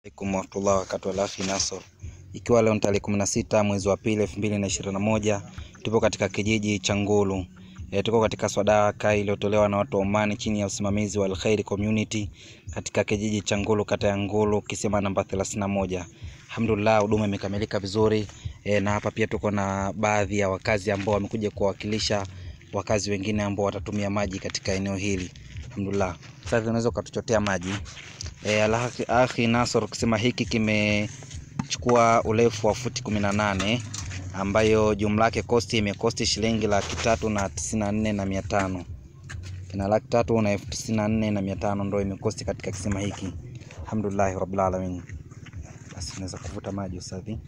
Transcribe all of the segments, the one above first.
Alaikum warahmatullahi wabarakatuh. Al-Akhi Nasor, ikiwa leo ni tarehe kumi na sita mwezi wa pili elfu mbili na ishirini na moja tupo katika kijiji cha Ngulu. E, tuko katika swadaka iliyotolewa na watu wa Omani chini ya usimamizi wa Al-Khairi Community katika kijiji cha Ngulu, kata ya Ngulu, kisima namba 31. Alhamdulillah, huduma imekamilika vizuri e, na hapa pia tuko na baadhi ya wakazi ambao wamekuja kuwakilisha wakazi wengine ambao watatumia maji katika eneo hili. Alhamdulillah. Sasa unaweza ukatuchotea maji. E, Al-Akhi Nasor, kisima hiki kimechukua urefu wa futi kumi na nane ambayo jumla yake kosti imekosti shilingi laki tatu na tisini na nne na mia tano kina laki tatu na elfu tisini na nne na mia tano ndo imekosti katika kisima hiki. Alhamdulillahi rabbil alamin. Basi unaweza kuvuta maji usafi.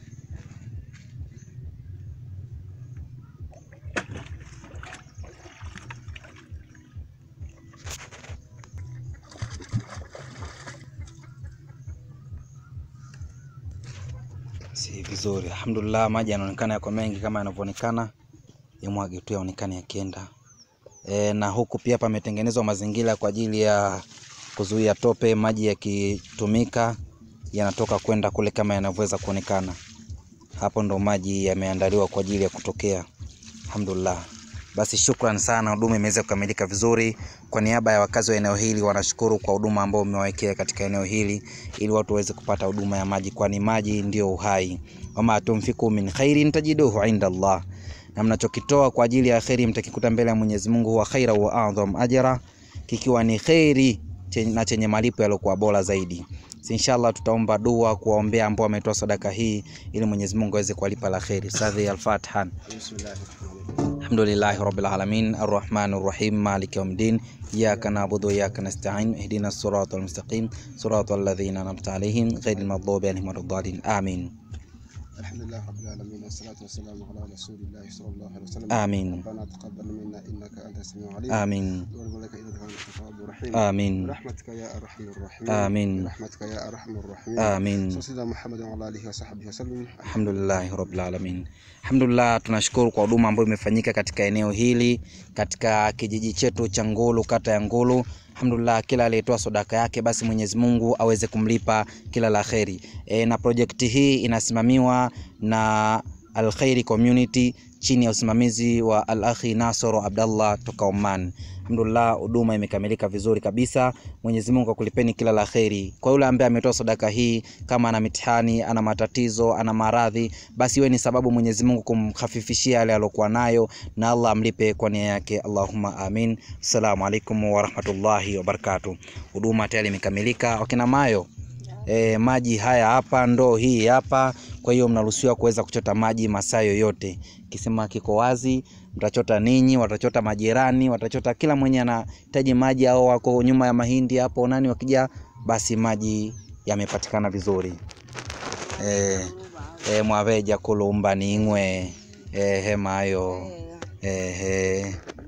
Si vizuri. Alhamdulillah, maji yanaonekana yako mengi kama yanavyoonekana, yamwage tu yaonekane yakienda. E, na huku pia pametengenezwa mazingira kwa ajili ya kuzuia tope. Maji yakitumika yanatoka kwenda kule kama yanavyoweza kuonekana hapo, ndo maji yameandaliwa kwa ajili ya kutokea. Alhamdulillah. Basi shukran sana, huduma imeweza kukamilika vizuri. Kwa niaba ya wakazi wa eneo hili wanashukuru kwa huduma ambao umewawekea katika eneo hili, ili watu waweze kupata huduma ya maji, kwani maji ndio uhai. Wama tumfiku min khairin tajiduhu inda Allah, na mnachokitoa kwa ajili ya kheri mtakikuta mbele ya Mwenyezi Mungu, huwa khaira wa adham ajra, kikiwa ni kheri na chenye malipo yaliokuwa bora zaidi. Inshallah tutaomba dua kuwaombea ambao wametoa sadaka hii ili Mwenyezi Mungu aweze kuwalipa la kheri. Sadhi al-Fatiha. Alhamdulillahi rabbil alamin arrahmanir rahim maliki yawmiddin iyyaka na'budu wa iyyaka nasta'in ihdinas siratal mustaqim siratal ladzina an'amta alaihim ghayril maghdubi alaihim waladdallin amin. Alhamdulillah rabbil alamin wassalatu wassalamu ala rasulillahi sallallahu alaihi wasallam. Amin. Rabbana taqabbal minna innaka antas samiul alim. Amin. Wa malaika innaka antat tawwabur rahim. Amin. Rahmatika ya arhamar rahim. Amin. Rahmatika ya arhamar rahim. Amin. Sayyidina Muhammad wa ala alihi wa sahbihi wasallam. Alhamdulillahi rabbil alamin. Alhamdulillah, tunashukuru kwa huduma ambayo imefanyika katika eneo hili katika kijiji chetu cha Ngulu, kata ya Ngulu. Alhamdulillah, kila aliyetoa sadaka yake basi Mwenyezi Mungu aweze kumlipa kila la kheri. E, na projekti hii inasimamiwa na Al-Khairi Community chini ya usimamizi wa Al-Akhi Nasoro Abdallah toka Oman. Alhamdulillah, huduma imekamilika vizuri kabisa. Mwenyezi Mungu akulipeni kila la kheri. Kwa yule ambaye ametoa sadaka hii, kama ana mitihani, ana matatizo, ana maradhi, basi iwe ni sababu Mwenyezi Mungu kumkhafifishia yale aliyokuwa nayo, na Allah amlipe kwa nia yake. Allahumma amin. Assalamu alaikum warahmatullahi wabarakatuh. Huduma tayari imekamilika. Wakina Mayo, E, maji haya hapa, ndoo hii hapa. Kwa hiyo mnaruhusiwa kuweza kuchota maji masaa yoyote. Kisima kiko wazi, mtachota ninyi, watachota majirani, watachota kila mwenye anahitaji maji, au wako nyuma ya mahindi hapo nani wakija, basi maji yamepatikana vizuri. E, e, mwaveja kulumba ning'we e, hemayo e, he.